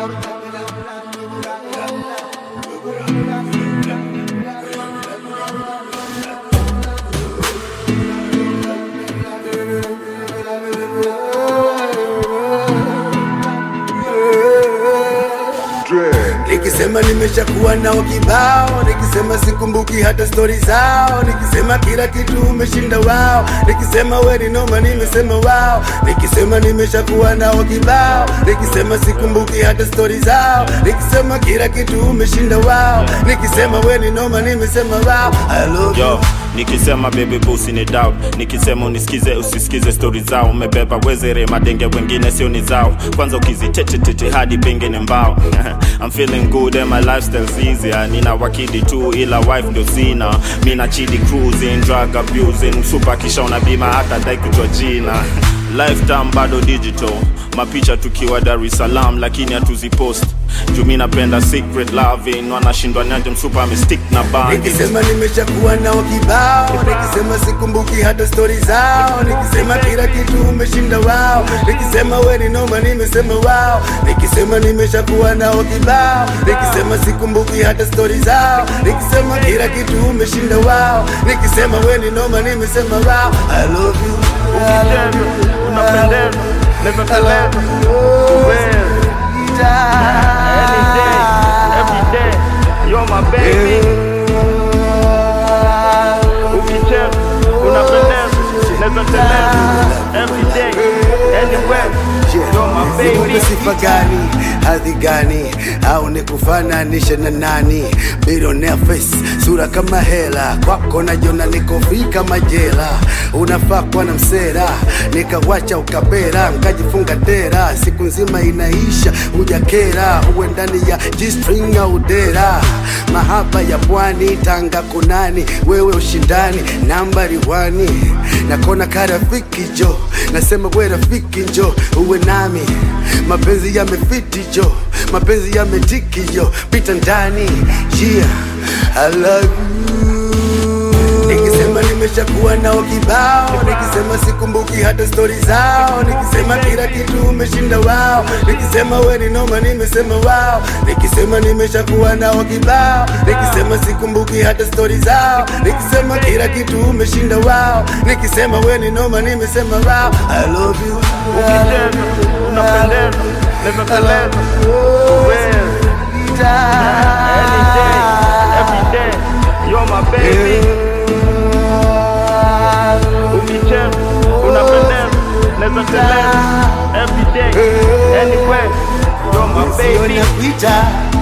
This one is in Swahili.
Nikisema nimeshakuwa nao kibao, nikisema sikumbuki hata stori zao, nikisema kila kitu umeshinda wao, nikisema we ni noma, nimesema wao, nikisema nimeshakuwa nao kibao, nikisema sikumbuki hata stori zao, nikisema kila kitu umeshinda wao, nikisema we ni noma, nimesema wao, I love you. Yo, nikisema baby pussy ni doubt nikisema unisikize usisikize stori zao umebeba wezere madenge wengine sio ni zao kwanza ukizitetetete hadi pengine mbao I'm feeling good and my lifestyle's easier nina wakidi tu ila wife ndio sina mina chidi cruising drug abusing super kisha una bima hata dai kujua jina lifetime bado digital mapicha tukiwa Dar es Salaam lakini hatuzipost juu mi napenda secret loving wanashindwa nyaje msupa amestick na bandi Nikisema nimeshakuwa nao kibao, nikisema sikumbuki hata stori zao, nikisema kila kitu umeshinda wao, nikisema we ni noma, nimesema wao, nikisema nimeshakuwa nao kibao, nikisema sikumbuki hata stori zao, nikisema kila kitu umeshinda wao, nikisema we ni noma, nimesema wao, I love you, I love you, unapendeza naweza teleza uwezi any day every day you're my baby ukicheza unapendeza naweza teleza every day anywhere you're my baby Nipe sifa gani, hadhi gani, au nikufananishe na nani? Billionaire face, sura kama hela, kwako najiona niko free kama jela. Unafaa kuwa na msera, nikawacha ukapera, nkajifunga tera, siku nzima inaisha, hujakera, uwe ndani ya G-string au dera. Mahaba ya pwani, Tanga kunani, wewe ushindani, nambari wani, nakona karafiki jo, nasema we rafiki njo, uwe nami, mapenzi yamefiti jo, mapenzi yametiki jo, pita ndani, yeah, I love you. Nikisema nimeshakuwa nao kibao, nikisema sikumbuki hata stori zao, nikisema kila kitu umeshinda wao, nikisema we ni noma, nimesema wao, nikisema nimeshakuwa nao kibao, nikisema sikumbuki hata stori zao, nikisema kila kitu umeshinda wao, nikisema we ni noma, nimesema wao, I love you, ukicheza unapendeza naweza teleza uwezi any day every day you're my baby ukicheza unapendeza naweza teleza every day anywhere you're my Sio baby nakuita